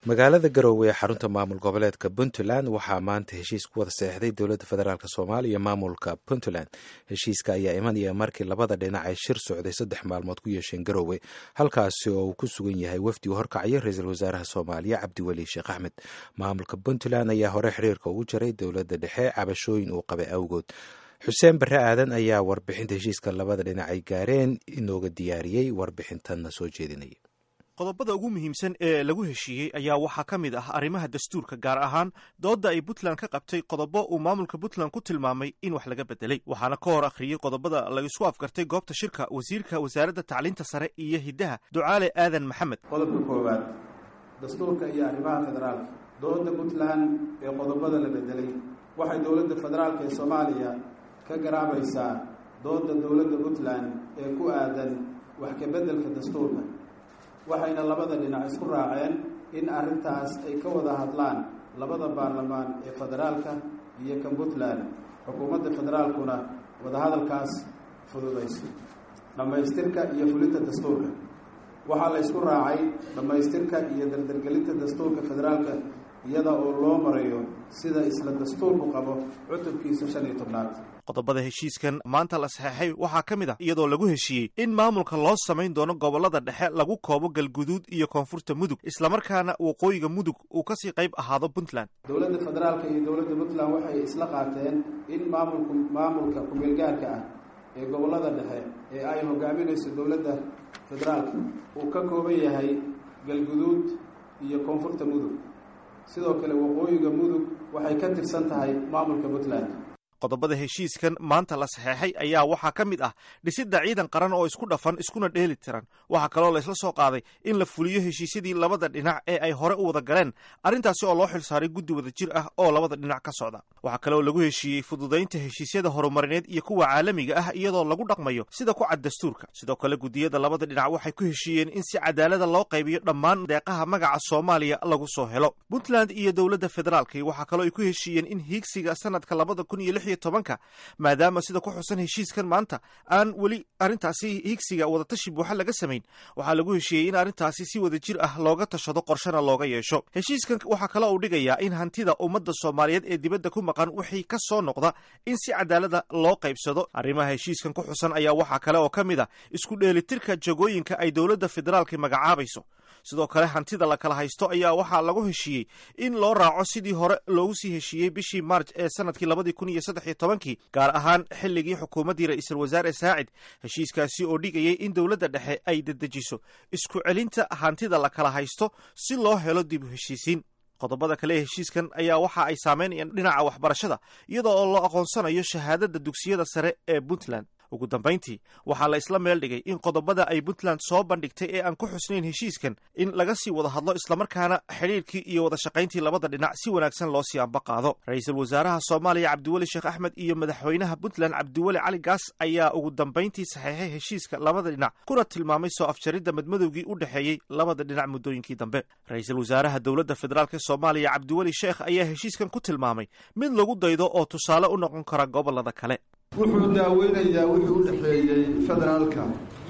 magaalada garowe ee xarunta maamul goboleedka puntland waxaa maanta heshiis ku wada seexday dowladda federaalk soomaaliya iyo maamulka puntland heshiiska ayaa imanaya markii labada dhinac ay shir socday saddex maalmood ku yeesheen garowe halkaasi oo uu ku sugan yahay wafdi u horkacaya ra-iisul wasaaraha soomaaliya cabdiweli sheekh axmed maamulka puntland ayaa hore xiriirka ugu jaray dowladda dhexe cabashooyin uu qabay awgood xuseen barre aadan ayaa warbixinta heshiiska labada dhinac ay gaareen inooga diyaariyey warbixintanna soo jeedinaya qodobada ugu muhiimsan ee lagu heshiiyey ayaa waxaa ka mid ah arrimaha dastuurka gaar ahaan doodda ay puntland ka qabtay qodobo uu maamulka puntland ku tilmaamay in wax laga bedelay waxaana ka hor akhriyey qodobada laisku afgartay goobta shirka wasiirka wasaaradda tacliinta sare iyo hiddaha ducaale aadan maxamed qodobka koowaad dastuurka iyo arrimaha federaalka doodda puntland ee qodobada la bedelay waxay dowladda federaalk ee soomaaliya ka garaabaysaa doodda dowladda puntland ee ku aadan wax ka beddelka dastuurka waxayna labada dhinac isku raaceen in arrintaas ay ka wada hadlaan labada baarlamaan ee federaalka iyo kan puntland xukuumadda federaalkuna wadahadalkaas fududayso dhammaystirka iyo fulinta dastuurka waxaa la ysku raacay dhammaystirka iyo dardargelinta dastuurka federaalka iyada oo loo marayo sida isla dastuurku qabo cutubkiisa shan iyo tobnaad qodobada heshiiskan maanta la saxeexay waxaa ka mid ah iyadoo lagu heshiiyey in maamulka loo samayn doono gobollada dhexe lagu koobo galguduud iyo koonfurta mudug islamarkaana waqooyiga mudug uu kasii qayb ahaado puntland dowladda federaalka iyo dowladda puntland waxay isla qaateen in maamulku maamulka kumeelgaarka ah ee gobollada dhexe ee ay hogaaminayso dowladda federaalka uu ka kooban yahay galguduud iyo koonfurta mudug sidoo kale waqooyiga mudug waxay ka tirsan tahay maamulka puntland qodobada heshiiskan maanta la saxeexay ayaa waxaa ka mid ah dhisidda ciidan qaran oo isku dhafan iskuna dheeli tiran waxaa kaloo laysla soo qaaday in la fuliyo heshiisyadii labada dhinac ee ay hore u wada galeen arrintaasi oo loo xilsaaray guddi wada jir ah oo labada dhinac ka socda waxaa kaloo lagu heshiiyey fududaynta heshiisyada horumarineed iyo kuwa caalamiga ah iyadoo lagu dhaqmayo sida ku cad dastuurka sidoo kale guddiyada labada dhinac waxay ku heshiiyeen in si cadaalada loo qaybiyo dhammaan deeqaha magaca soomaaliya lagu soo helo puntland iyo dowladda federaalki waxaa kaloo ay ku heshiiyeen in hiigsiga sanadka labada kun iyo tobanka maadaama sida ku xusan heshiiskan maanta aan weli arrintaasi higsiga wadatashi buuxa laga samayn waxaa lagu heshiiyey in arrintaasi si wada jir ah looga tashado qorshana looga yeesho heshiiskan waxaa kaloo uu dhigayaa in hantida ummadda soomaaliyeed ee dibadda ku maqan wixii ka soo noqda in si cadaalada loo qaybsado arrimaha heshiiskan ku xusan ayaa waxaa kale oo ka mid ah isku dheelitirka jagooyinka ay dowladda federaalka magacaabayso sidoo kale hantida la kala haysto ayaa waxaa lagu heshiiyey in loo raaco sidii hore loogu sii heshiiyey bishii maarj ee sanadkii labadii kun iyo saddex iyo tobankii gaar ahaan xilligii xukuumaddii ra-iisul wasaare saacid heshiiskaasi oo dhigayay in dowladda dhexe ay dedejiso isku celinta hantida la kala haysto si loo helo dib u heshiisiin qodobada kale ee heshiiskan ayaa waxa ay saameynayaan dhinaca waxbarashada iyadoo oo loo aqoonsanayo shahaadada dugsiyada sare ee puntland ugu dambayntii waxaa la isla meel dhigay in qodobada ay puntland soo bandhigtay ee aan ku xusnayn heshiiskan in laga sii wada hadlo islamarkaana xidhiirkii iyo wada shaqayntii labada dhinac si wanaagsan loo sii amba qaado ra-iisul wasaaraha soomaaliya cabdiweli sheekh axmed iyo madaxweynaha puntland cabdiweli cali gaas ayaa ugu dambayntii saxeexay heshiiska labada dhinac kuna tilmaamay soo afjaridda madmadowgii u dhexeeyey labada dhinac muddooyinkii dambe ra-iisul wasaaraha dowladda federaalk soomaaliya cabdiweli sheekh ayaa heshiiskan ku tilmaamay mid lagu daydo oo tusaale u noqon kara gobolada kale wuxuu daaweynayaa wixii u dhexeeyey federaalka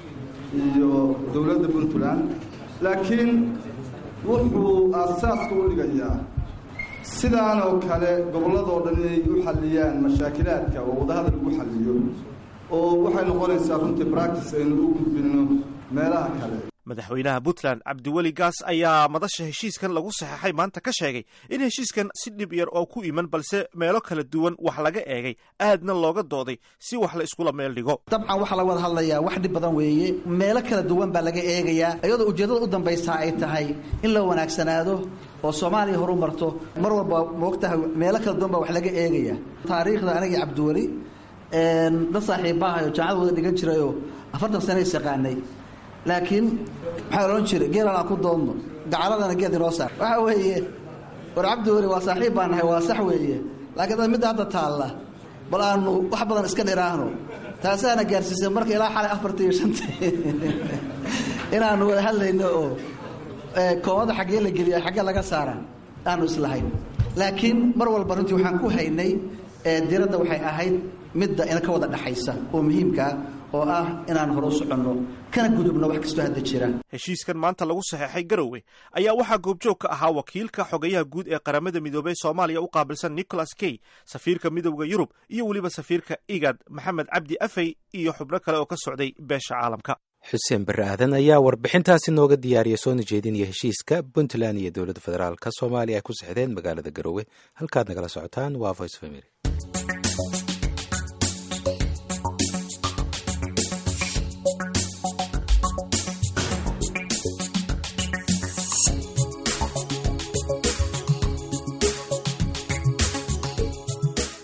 iyo dowladda puntland laakiin wuxuu aasaaska u dhigayaa sidaan oo kale gobolladoo dhan inay u xalliyaan mashaakilaadka oo wadahadal lagu xalliyo oo waxay noqonaysaa runtii bractice aynu u gudbinno meelaha kale madaxweynaha puntland cabdiweli gaas ayaa madasha heshiiskan lagu saxeexay maanta ka sheegay in heshiiskan si dhib yar oo ku iman balse meelo kala duwan wax laga eegay aadna looga dooday si wax la iskula meel dhigo dabcan waxaa laga wada hadlayaa wax dhib badan weeye meelo kala duwan baa laga eegayaa iyadoo ujeeddada u dambaysaa ay tahay in la wanaagsanaado oo soomaaliya horu marto mar walba moogtahay meelo kala duwan baa wax laga eegaya taariikhda anagii cabdiweli dad saaxiibahayo jaamacad wada dhigan jirayoo afartan sana is yaqaanay laakiin maxaa odhan jiray geelan aan ku doodno gacaladana geed inoo saar waxa weeye war cabdi weli waa saaxiib baan nahay waa sax weeye laakiin dad midda hadda taalla bal aanu wax badan iska dhiraahno taasaana gaarsiisay marka ilaa xalay afarta iyo shanta inaanu wada hadlayno oo koobada xaggee la geliya xaggee laga saara aanu islahayn laakiin mar walba runtii waxaan ku haynay diradda waxay ahayd midda ina ka wada dhexaysa oo muhiimkaa oo ah inaan hore u soconno kana gudubno wax kastoo hadda jira heshiiskan maanta lagu saxeexay garowe ayaa waxaa goobjoog ka ahaa wakiilka xogayaha guud ee qaramada midoobey soomaaliya u qaabilsan nicholas key safiirka midowda yurub iyo weliba safiirka igad maxamed cabdi afey iyo xubno kale oo ka socday beesha caalamka xuseen barre aadan ayaa warbixintaasi nooga diyaariya soona jeedinaya heshiiska puntland iyo dowladda federaalk soomaaliya ay ku sexdeen magaalada garowe halkaad nagala socotaan waa voice of america